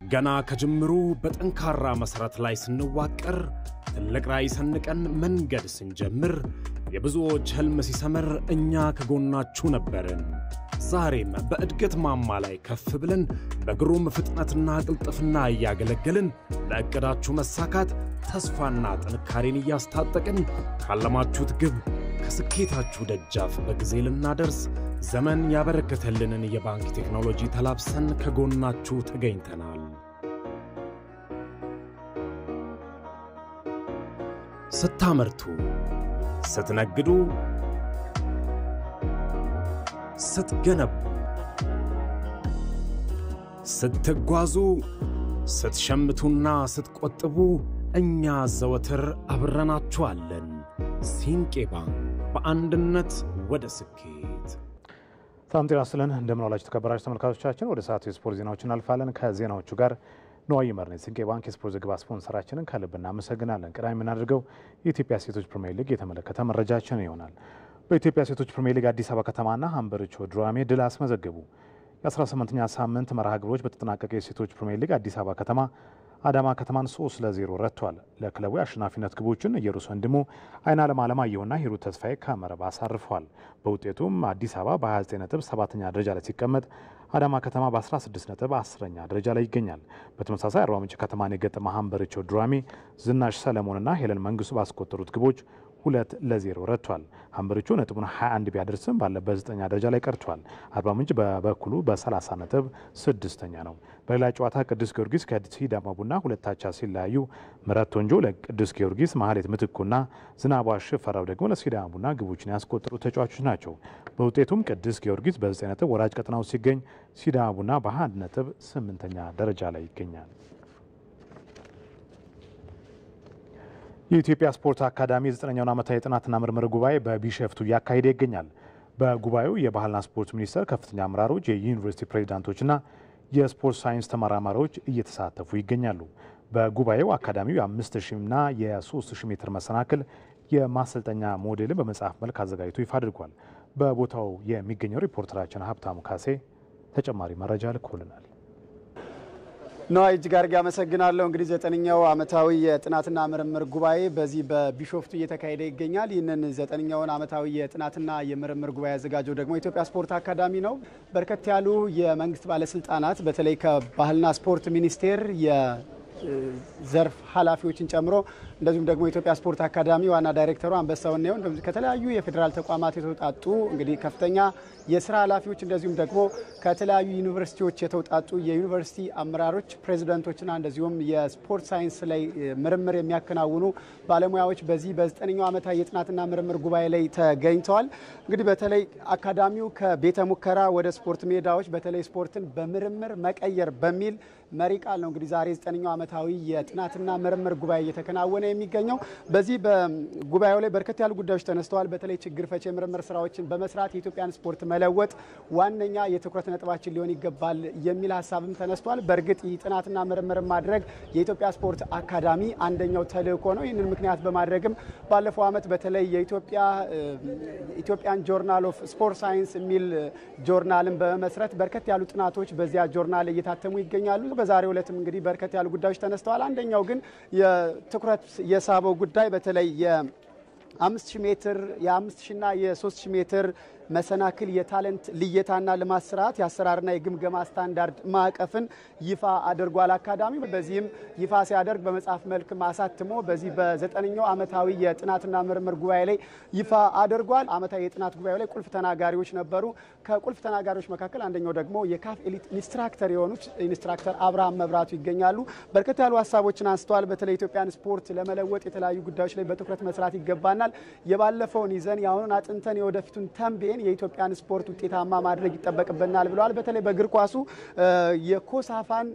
ገና ከጅምሩ በጠንካራ መሠረት ላይ ስንዋቀር ትልቅ ራዕይ ሰንቀን መንገድ ስንጀምር የብዙዎች ሕልም ሲሰምር እኛ ከጎናችሁ ነበርን። ዛሬም በእድገት ማማ ላይ ከፍ ብለን በግሩም ፍጥነትና ቅልጥፍና እያገለገልን ለዕቅዳችሁ መሳካት ተስፋና ጥንካሬን እያስታጠቅን ካለማችሁት ግብ ከስኬታችሁ ደጃፍ በጊዜ ልናደርስ ዘመን ያበረከተልንን የባንክ ቴክኖሎጂ ተላብሰን ከጎናችሁ ተገኝተናል። ስታመርቱ፣ ስትነግዱ፣ ስትገነቡ፣ ስትጓዙ፣ ስትሸምቱና ስትቆጥቡ እኛ ዘወትር አብረናችኋለን። ሲንቄ ባንክ በአንድነት ወደ ስኬት። ሰላም ጤና ይስጥልን። እንደምን ዋላችሁ ተከበራችሁ ተመልካቾቻችን። ወደ ሰዓቱ የስፖርት ዜናዎች እናልፋለን። ከዜናዎቹ ጋር ነዋይ ይመር ነኝ። ሲንቄ ባንክ የስፖርት ዘገባ ስፖንሰራችንን ከልብ እናመሰግናለን። ቀዳሚ የምናደርገው የኢትዮጵያ ሴቶች ፕሪሚየር ሊግ የተመለከተ መረጃችን ይሆናል። በኢትዮጵያ ሴቶች ፕሪሚየር ሊግ አዲስ አበባ ከተማና ሀምበሪቾ ዱራሜ ድል አስመዘገቡ። የ18ኛ ሳምንት መርሃ ግብሮች በተጠናቀቀ የሴቶች ፕሪሚየር ሊግ አዲስ አበባ ከተማ አዳማ ከተማን 3 ለ0 ረቷል። ለክለቡ የአሸናፊነት ግቦችን ኢየሩስ ወንድሙ፣ አይን አለም አለማየሁና ሂሩት ተስፋዬ ከመረብ አሳርፈዋል። በውጤቱም አዲስ አበባ በ29 ነጥብ ሰባተኛ ደረጃ ላይ ሲቀመጥ አዳማ ከተማ በ16 ነጥብ አስረኛ ደረጃ ላይ ይገኛል። በተመሳሳይ አርባ ምንጭ ከተማን የገጠመ ሀምበሪቾ ዱራሜ ዝናሽ ሰለሞንና ሄለን መንግስቱ ባስቆጠሩት ግቦች ሁለት ለዜሮ ረቷል። ሀምበሪቾ ነጥቡን 21 ቢያደርስም ባለበት ዘጠኛ ደረጃ ላይ ቀርቷል። አርባ ምንጭ በበኩሉ በ30 ነጥብ ስድስተኛ ነው። በሌላ ጨዋታ ቅዱስ ጊዮርጊስ ከሲዳማ ቡና ሁለታቻ ሲለያዩ ምረት ቶንጆ ለቅዱስ ጊዮርጊስ፣ ማህሌት ምትኩና ዝናቧ ሽፈራው ደግሞ ለሲዳማ ቡና ግቦችን ያስቆጠሩ ተጫዋቾች ናቸው። በውጤቱም ቅዱስ ጊዮርጊስ በ9 ነጥብ ወራጅ ቀጠናው ሲገኝ ሲዳማ ቡና በ21 ነጥብ ስምንተኛ ደረጃ ላይ ይገኛል። የኢትዮጵያ ስፖርት አካዳሚ ዘጠነኛውን ዓመታዊ የጥናትና ምርምር ጉባኤ በቢሸፍቱ እያካሄደ ይገኛል። በጉባኤው የባህልና ስፖርት ሚኒስቴር ከፍተኛ አመራሮች፣ የዩኒቨርሲቲ ፕሬዚዳንቶችና የስፖርት ሳይንስ ተመራማሪዎች እየተሳተፉ ይገኛሉ። በጉባኤው አካዳሚው የአምስት ሺና የሶስት ሺህ ሜትር መሰናክል የማሰልጠኛ ሞዴልን በመጽሐፍ መልክ አዘጋጅቶ ይፋ አድርጓል። በቦታው የሚገኘው ሪፖርተራችን ሀብታሙ ካሴ ተጨማሪ መረጃ ልኮልናል። ነዋይ እጅግ አድርጌ አመሰግናለሁ። እንግዲህ ዘጠነኛው ዓመታዊ የጥናትና ምርምር ጉባኤ በዚህ በቢሾፍቱ እየተካሄደ ይገኛል። ይህንን ዘጠነኛውን ዓመታዊ የጥናትና የምርምር ጉባኤ ያዘጋጀው ደግሞ የኢትዮጵያ ስፖርት አካዳሚ ነው። በርከት ያሉ የመንግስት ባለስልጣናት በተለይ ከባህልና ስፖርት ሚኒስቴር ዘርፍ ኃላፊዎችን ጨምሮ እንደዚሁም ደግሞ የኢትዮጵያ ስፖርት አካዳሚ ዋና ዳይሬክተሩ አንበሳውን ነው ከተለያዩ የፌዴራል ተቋማት የተውጣጡ እንግዲህ ከፍተኛ የስራ ኃላፊዎች እንደዚሁም ደግሞ ከተለያዩ ዩኒቨርሲቲዎች የተውጣጡ የዩኒቨርሲቲ አመራሮች፣ ፕሬዚደንቶችና እንደዚሁም የስፖርት ሳይንስ ላይ ምርምር የሚያከናውኑ ባለሙያዎች በዚህ በዘጠነኛው ዓመታዊ የጥናትና ምርምር ጉባኤ ላይ ተገኝተዋል። እንግዲህ በተለይ አካዳሚው ከቤተ ሙከራ ወደ ስፖርት ሜዳዎች በተለይ ስፖርትን በምርምር መቀየር በሚል መሪ ቃል ነው እንግዲህ ዛሬ ዘጠነኛው ዓመታዊ የጥናትና ምርምር ጉባኤ እየተከናወነ የሚገኘው። በዚህ በጉባኤው ላይ በርከት ያሉ ጉዳዮች ተነስተዋል። በተለይ ችግር ፈቺ የምርምር ስራዎችን በመስራት የኢትዮጵያን ስፖርት መለወጥ ዋነኛ የትኩረት ነጥባችን ሊሆን ይገባል የሚል ሀሳብም ተነስቷል። በእርግጥ ይህ ጥናትና ምርምር ማድረግ የኢትዮጵያ ስፖርት አካዳሚ አንደኛው ተልእኮ ነው። ይህንን ምክንያት በማድረግም ባለፈው ዓመት በተለይ የኢትዮጵያ ኢትዮጵያን ጆርናል ኦፍ ስፖርት ሳይንስ የሚል ጆርናልን በመመስረት በርከት ያሉ ጥናቶች በዚያ ጆርናል እየታተሙ ይገኛሉ። በዛሬው ዕለትም እንግዲህ በርከት ያሉ ጉዳዮች ተነስተዋል። አንደኛው ግን የትኩረት የሳበው ጉዳይ በተለይ የአምስት ሺህ ሜትር የአምስት ሺና የሶስት ሺህ ሜትር መሰናክል የታለንት ልየታና ልማት ስርዓት የአሰራርና የግምገማ ስታንዳርድ ማዕቀፍን ይፋ አድርጓል አካዳሚ። በዚህም ይፋ ሲያደርግ በመጽሐፍ መልክ አሳትሞ በዚህ በዘጠነኛው ዓመታዊ የጥናትና ምርምር ጉባኤ ላይ ይፋ አድርጓል። ዓመታዊ የጥናት ጉባኤ ላይ ቁልፍ ተናጋሪዎች ነበሩ። ከቁልፍ ተናጋሪዎች መካከል አንደኛው ደግሞ የካፍ ኤሊት ኢንስትራክተር የሆኑት ኢንስትራክተር አብርሃም መብራቱ ይገኛሉ። በርከት ያሉ ሀሳቦችን አንስተዋል። በተለይ ኢትዮጵያን ስፖርት ለመለወጥ የተለያዩ ጉዳዮች ላይ በትኩረት መስራት ይገባናል። የባለፈውን ይዘን የአሁኑን አጥንተን የወደፊቱን ተንቤን የኢትዮጵያን ስፖርት ውጤታማ ማድረግ ይጠበቅብናል ብለዋል። በተለይ በእግር ኳሱ የኮሳፋን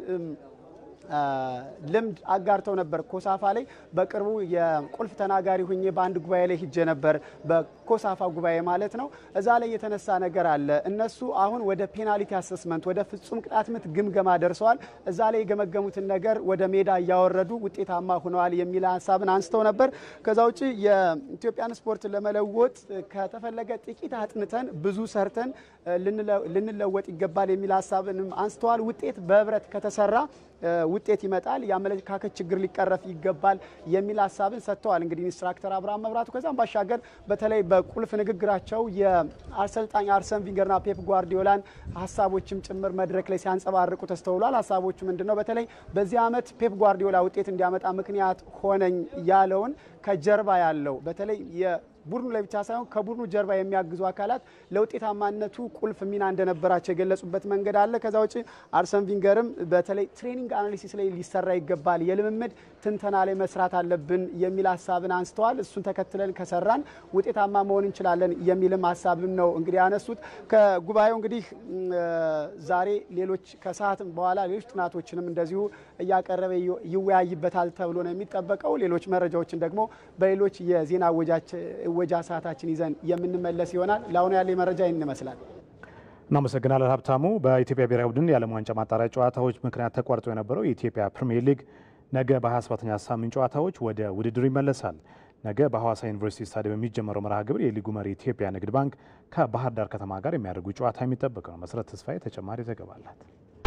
ልምድ አጋርተው ነበር። ኮሳፋ ላይ በቅርቡ የቁልፍ ተናጋሪ ሁኜ በአንድ ጉባኤ ላይ ሂጄ ነበር። ኮሳፋ ጉባኤ ማለት ነው። እዛ ላይ የተነሳ ነገር አለ። እነሱ አሁን ወደ ፔናልቲ አሰስመንት ወደ ፍጹም ቅጣት ምት ግምገማ ደርሰዋል። እዛ ላይ የገመገሙትን ነገር ወደ ሜዳ እያወረዱ ውጤታማ ሆነዋል የሚል ሀሳብን አንስተው ነበር። ከዛ ውጭ የኢትዮጵያን ስፖርት ለመለወጥ ከተፈለገ ጥቂት አጥንተን ብዙ ሰርተን ልንለወጥ ይገባል የሚል ሀሳብንም አንስተዋል። ውጤት በህብረት ከተሰራ ውጤት ይመጣል፣ የአመለካከት ችግር ሊቀረፍ ይገባል የሚል ሀሳብን ሰጥተዋል። እንግዲህ ኢንስትራክተር አብርሃም መብራቱ ከዛም ባሻገር በተለይ በቁልፍ ንግግራቸው የአሰልጣኝ አርሰን ቪንገርና ፔፕ ጓርዲዮላን ሀሳቦችም ጭምር መድረክ ላይ ሲያንጸባርቁ ተስተውሏል። ሀሳቦቹ ምንድን ነው? በተለይ በዚህ ዓመት ፔፕ ጓርዲዮላ ውጤት እንዲያመጣ ምክንያት ሆነኝ ያለውን ከጀርባ ያለው በተለይ ቡድኑ ላይ ብቻ ሳይሆን ከቡድኑ ጀርባ የሚያግዙ አካላት ለውጤታማነቱ ቁልፍ ሚና እንደነበራቸው የገለጹበት መንገድ አለ። ከዛ ውጭ አርሰን ቪንገርም በተለይ ትሬኒንግ አናሊሲስ ላይ ሊሰራ ይገባል፣ የልምምድ ትንተና ላይ መስራት አለብን የሚል ሀሳብን አንስተዋል። እሱን ተከትለን ከሰራን ውጤታማ መሆን እንችላለን የሚልም ሀሳብም ነው እንግዲህ ያነሱት። ከጉባኤው እንግዲህ ዛሬ ሌሎች ከሰዓት በኋላ ሌሎች ጥናቶችንም እንደዚሁ እያቀረበ ይወያይበታል ተብሎ ነው የሚጠበቀው። ሌሎች መረጃዎችን ደግሞ በሌሎች የዜና ወጃ ሰዓታችን ይዘን የምንመለስ ይሆናል። ለአሁኑ ያለ መረጃ ይህን ይመስላል። እናመሰግናለን ሀብታሙ። በኢትዮጵያ ብሔራዊ ቡድን የዓለም ዋንጫ ማጣሪያ ጨዋታዎች ምክንያት ተቋርጦ የነበረው የኢትዮጵያ ፕሪምየር ሊግ ነገ በ27ኛ ሳምንት ጨዋታዎች ወደ ውድድሩ ይመለሳል። ነገ በሐዋሳ ዩኒቨርሲቲ ስታዲየም የሚጀመረው መርሃ ግብር የሊጉ መሪ ኢትዮጵያ ንግድ ባንክ ከባህር ዳር ከተማ ጋር የሚያደርጉ ጨዋታ የሚጠበቅ ነው። መሰረት ተስፋዬ ተጨማሪ ዘገባ አላት።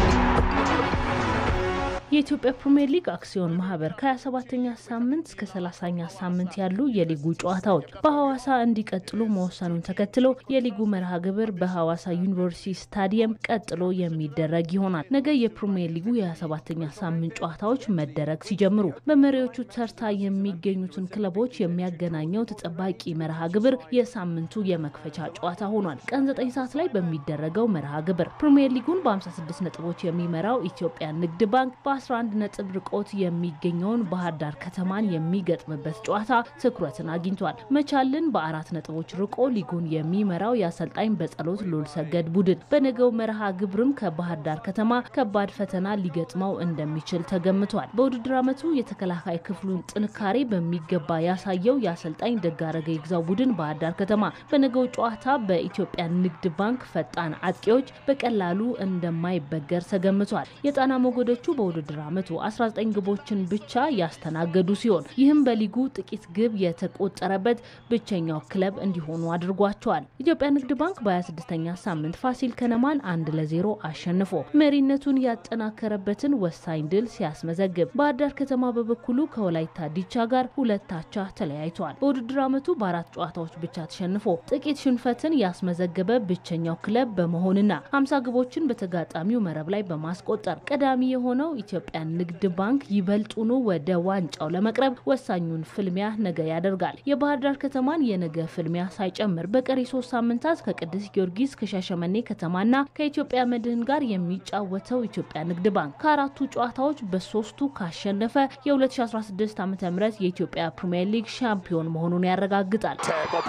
የኢትዮጵያ ፕሪምየር ሊግ አክሲዮን ማህበር ከ27ኛ ሳምንት እስከ 30ኛ ሳምንት ያሉ የሊጉ ጨዋታዎች በሐዋሳ እንዲቀጥሉ መወሰኑን ተከትሎ የሊጉ መርሃ ግብር በሐዋሳ ዩኒቨርሲቲ ስታዲየም ቀጥሎ የሚደረግ ይሆናል። ነገ የፕሪምየር ሊጉ የ27ኛ ሳምንት ጨዋታዎች መደረግ ሲጀምሩ በመሪዎቹ ተርታ የሚገኙትን ክለቦች የሚያገናኘው ተጠባቂ መርሃ ግብር የሳምንቱ የመክፈቻ ጨዋታ ሆኗል። ቀን 9 ሰዓት ላይ በሚደረገው መርሃ ግብር ፕሪምየር ሊጉን በ56 ነጥቦች የሚመራው ኢትዮጵያ ንግድ ባንክ በ11 ነጥብ ርቆት የሚገኘውን ባህር ዳር ከተማን የሚገጥምበት ጨዋታ ትኩረትን አግኝቷል። መቻልን በአራት ነጥቦች ርቆ ሊጉን የሚመራው የአሰልጣኝ በጸሎት ሉል ሰገድ ቡድን በነገው መርሃ ግብርም ከባህር ዳር ከተማ ከባድ ፈተና ሊገጥመው እንደሚችል ተገምቷል። በውድድር ዓመቱ የተከላካይ ክፍሉን ጥንካሬ በሚገባ ያሳየው የአሰልጣኝ ደጋረገ ይግዛው ቡድን ባህር ዳር ከተማ በነገው ጨዋታ በኢትዮጵያ ንግድ ባንክ ፈጣን አጥቂዎች በቀላሉ እንደማይበገር ተገምቷል። የጣና ሞገዶቹ በውድድር ዓመቱ 19 ግቦችን ብቻ ያስተናገዱ ሲሆን ይህም በሊጉ ጥቂት ግብ የተቆጠረበት ብቸኛው ክለብ እንዲሆኑ አድርጓቸዋል። ኢትዮጵያ ንግድ ባንክ በ26ኛ ሳምንት ፋሲል ከነማን አንድ ለዜሮ አሸንፎ መሪነቱን ያጠናከረበትን ወሳኝ ድል ሲያስመዘግብ፣ ባህር ዳር ከተማ በበኩሉ ከወላይታ ዲቻ ጋር ሁለት አቻ ተለያይተዋል። በውድድር ዓመቱ በአራት ጨዋታዎች ብቻ ተሸንፎ ጥቂት ሽንፈትን ያስመዘገበ ብቸኛው ክለብ በመሆንና 50 ግቦችን በተጋጣሚው መረብ ላይ በማስቆጠር ቀዳሚ የሆነው ኢትዮጵያ ንግድ ባንክ ይበልጡኑ ወደ ዋንጫው ለመቅረብ ወሳኙን ፍልሚያ ነገ ያደርጋል። የባህር ዳር ከተማን የነገ ፍልሚያ ሳይጨምር በቀሪ ሶስት ሳምንታት ከቅዱስ ጊዮርጊስ ከሻሸመኔ ከተማና ከኢትዮጵያ መድህን ጋር የሚጫወተው ኢትዮጵያ ንግድ ባንክ ከአራቱ ጨዋታዎች በሶስቱ ካሸነፈ የ2016 ዓ ም የኢትዮጵያ ፕሪምየር ሊግ ሻምፒዮን መሆኑን ያረጋግጣል።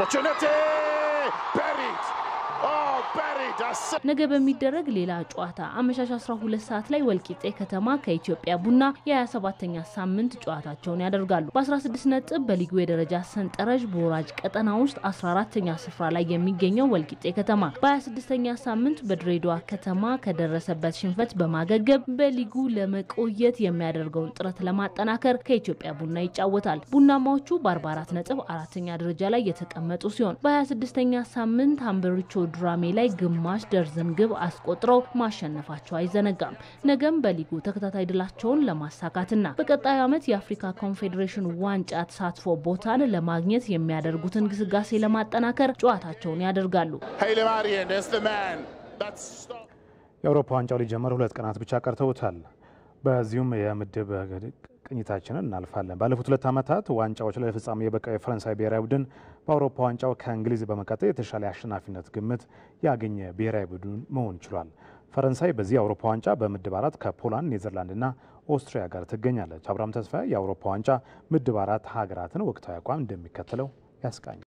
ነገ በሚደረግ ሌላ ጨዋታ አመሻሽ 12 ሰዓት ላይ ወልቂጤ ከተማ ከኢትዮጵያ ቡና የ27ኛ ሳምንት ጨዋታቸውን ያደርጋሉ። በ16 ነጥብ በሊጉ የደረጃ ሰንጠረዥ በወራጅ ቀጠና ውስጥ 14ተኛ ስፍራ ላይ የሚገኘው ወልቂጤ ከተማ በ26ኛ ሳምንት በድሬዳዋ ከተማ ከደረሰበት ሽንፈት በማገገብ በሊጉ ለመቆየት የሚያደርገውን ጥረት ለማጠናከር ከኢትዮጵያ ቡና ይጫወታል። ቡናማዎቹ በ44 ነጥብ አራተኛ ደረጃ ላይ የተቀመጡ ሲሆን በ26ኛ ሳምንት ሀምበሪቾ ዱራሜ ላይ ግማሽ ደርዘን ግብ አስቆጥረው ማሸነፋቸው አይዘነጋም። ነገም በሊጉ ተከታታይ ድላቸውን ለማሳካትና በቀጣዩ ዓመት የአፍሪካ ኮንፌዴሬሽን ዋንጫ ተሳትፎ ቦታን ለማግኘት የሚያደርጉትን ግስጋሴ ለማጠናከር ጨዋታቸውን ያደርጋሉ። የአውሮፓ ዋንጫው ሊጀመር ሁለት ቀናት ብቻ ቀርተውታል። በዚሁም የምድብ ቅኝታችንን እናልፋለን። ባለፉት ሁለት ዓመታት ዋንጫዎች ላይ ለፍጻሜ የበቃው የፈረንሳይ ብሔራዊ ቡድን በአውሮፓ ዋንጫው ከእንግሊዝ በመቀጠል የተሻለ የአሸናፊነት ግምት ያገኘ ብሔራዊ ቡድን መሆን ችሏል። ፈረንሳይ በዚህ የአውሮፓ ዋንጫ በምድብ አራት ከፖላንድ፣ ኔዘርላንድና ኦስትሪያ ጋር ትገኛለች። አብርሃም ተስፋዬ የአውሮፓ ዋንጫ ምድብ አራት ሀገራትን ወቅታዊ አቋም እንደሚከተለው ያስቃኛል።